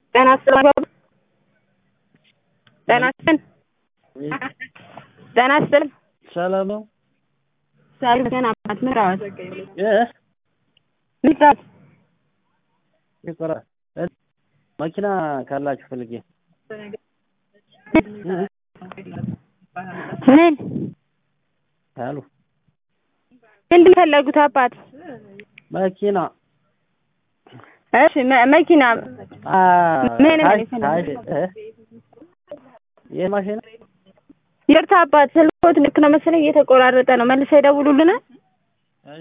ጤና ይስጥልኝ ጤና ይስጥልኝ ጤና ይስጥልኝ ሰላም ነው ሰላም ገና አባት ምራዎት እ ምራዎት ይቆራ መኪና ካላችሁ ፈልጌ ምን አሉ ምንድን ፈለጉት አባት መኪና እሺ መ- መኪና አ ምን ምን ታሽ- ይፈልጋል? ታሽ- እ? የማሽን ይቅርታ አባት ስልክዎት ልክ ነው መሰለኝ እየተቆራረጠ ነው መልሰው ይደውሉልናል